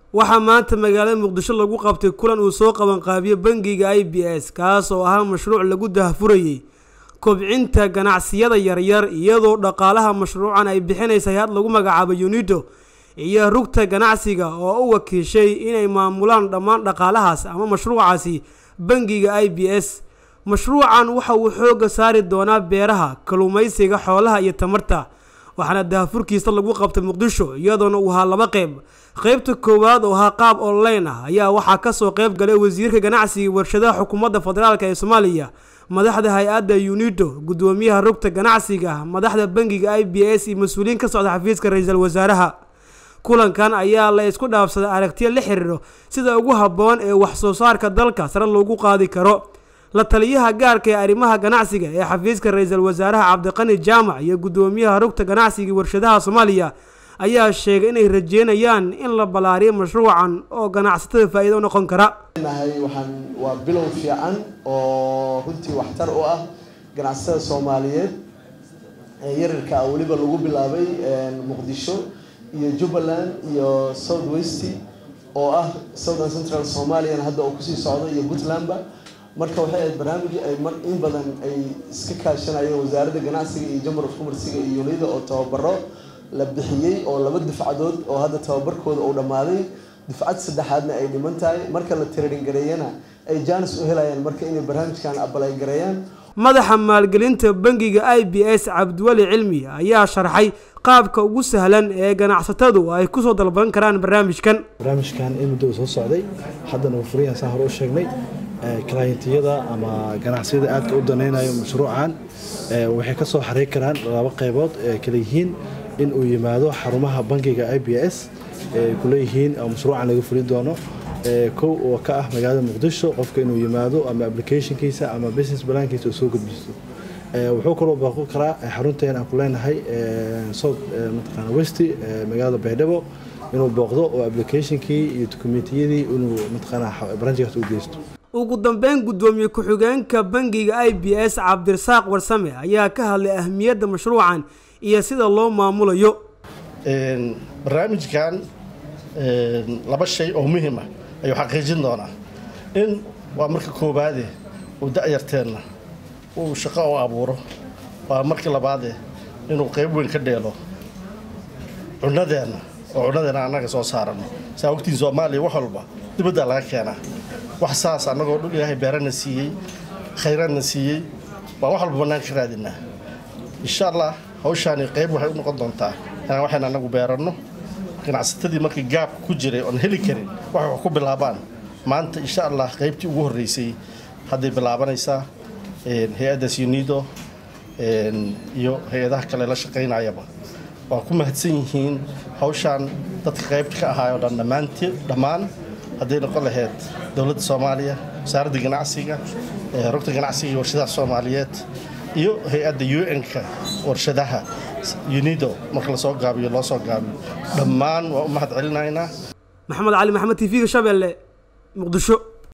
waxaa maanta magaalada muqdisho lagu qabtay kulan uu soo qabanqaabiyo bangiga i b s kaas oo ahaa mashruuc lagu dahfurayey kobcinta ganacsiyada yaryar iyadoo dhaqaalaha mashruucan ay bixinaysa hay-ad lagu magacaabo unido iyo rugta ganacsiga oo u wakiishay inay maamulaan dhammaan dhaqaalahaas ama mashruucaasi bangiga i b s mashruucan waxa uu xoogga saari doonaa beeraha kalluumaysiga xoolaha iyo tamarta waxaana daahfurkiisa lagu qabtay muqdisho iyadoona uu ahaa laba qeyb qeybta koowaad oo ahaa qaab online ah ayaa waxaa kasoo qeyb galay wasiirka ganacsiga warshadaha xukuumadda federaalk ee soomaaliya madaxda hay-adda unido gudoomiyaha rugta ganacsiga madaxda bangiga i b s iyo mas-uuliyiin ka socda xafiiska ra-iisul wasaaraha kulankan ayaa la isku dhaafsaday aragtiyo la xiriiro sida ugu habboon ee wax soo saarka dalka sare loogu qaadi karo la taliyaha gaarka ee arrimaha ganacsiga ee xafiiska ra-iisul wasaaraha cabdiqani jaamac iyo gudoomiyaha rugta ganacsiga warshadaha soomaaliya ayaa sheegay inay rajeynayaan in la ballaariyo mashruucan oo ganacsatada faa-iido u noqon kara nahay waxaan waa bilow fiican oo runtii waxtar u ah ganacsatada soomaaliyeed ee yarirka ah weliba lagu bilaabay muqdisho iyo jubbaland iyo south west oo ah southern central somalian hadda oo kusii socdo iyo puntlandba marka waxay ahayd barnaamij ay in badan ay iska kaashanayeen wasaaradda ganacsiga iyo jamar of commerciga iyo unida oo tababaro la bixiyey oo laba dufcadood oo hadda tababarkooda uu dhammaaday dufcad saddexaadna ay dhiman tahay marka la tiradhin gareeyana ay jaanis u helayaan marka inay barnaamijkan abalay gareeyaan madaxa maalgelinta bangiga i b s cabdiweli cilmi ayaa sharxay qaabka ugu sahlan ee ganacsatadu ay kusoo dalban karaan barnaamijkan barnaamijkan in muddo uu soo socday haddana uu furiyaan saa hore u sheegnay clientiyada ama ganacsiyada aadka u danaynayo mashruucan waxay ka soo xariir karaan laba qaybood ee kala yihiin in uu yimaado xarumaha bangiga i b s ay kuleeyihiin oo mashruucan laga fulin doono kow oo ka ah magaalada muqdisho qofka inuu yimaado ama applicationkiisa ama business balaankiisa uu soo gudbisto wuxuu kaloo baaqo karaa xarunteen aan ku leenahay south mataqaana west magaalada baydhabo inuu booqdo oo applicationkii iyo dokumentiyadii inuu mataqaana branchkaas u geysto ugu dambeyn gudoomiye ku-xigeenka bangiga i b s cabdirasaaq warsame ayaa ka hadlay ahmiyadda mashruucan iyo sida loo maamulayo barnaamijkan laba shay oo muhiima ayuu xaqiijin doonaa in waa marka koowaade uu da-yarteenna uu shaqo u abuuro waa markii labaade inuu qayb weyn ka dheelo cunadeenna oo cunadeenna annaga soo saarano saa ogtiin soomaaliya wax walba dibaddaa laga keenaa wax saas annagoo dhul ilaahay beerana siiyey khayraadna siiyey waa wax walba bannaan ka raadinaa insha allah hawshaani qayb waxay u noqon doontaa inaan waxayna annagu beeranno ganacsatadii markii gaabka ku jiray oon heli karin waxay wax ku bilaabaan maanta insha allah qaybtii ugu horreysay hadday bilaabanaysaa hay-addaas unido iyo hay-adaha kale la shaqaynayaba waa ku mahadsan yihiin hawshaan dadka qaybta ka ahaayoo dhan dhammaanti dhammaan hadday noqon lahayd dowladda soomaaliya wasaaradda ganacsiga rugta ganacsiga iyo warshadaha soomaaliyeed iyo hay-adda un-ka warshadaha unido marka lasoo gaabiyo loo soo gaabiyo dhammaan waa u mahad celinaynaa maxamed cali maxamed t v-ga shabeelle muqdisho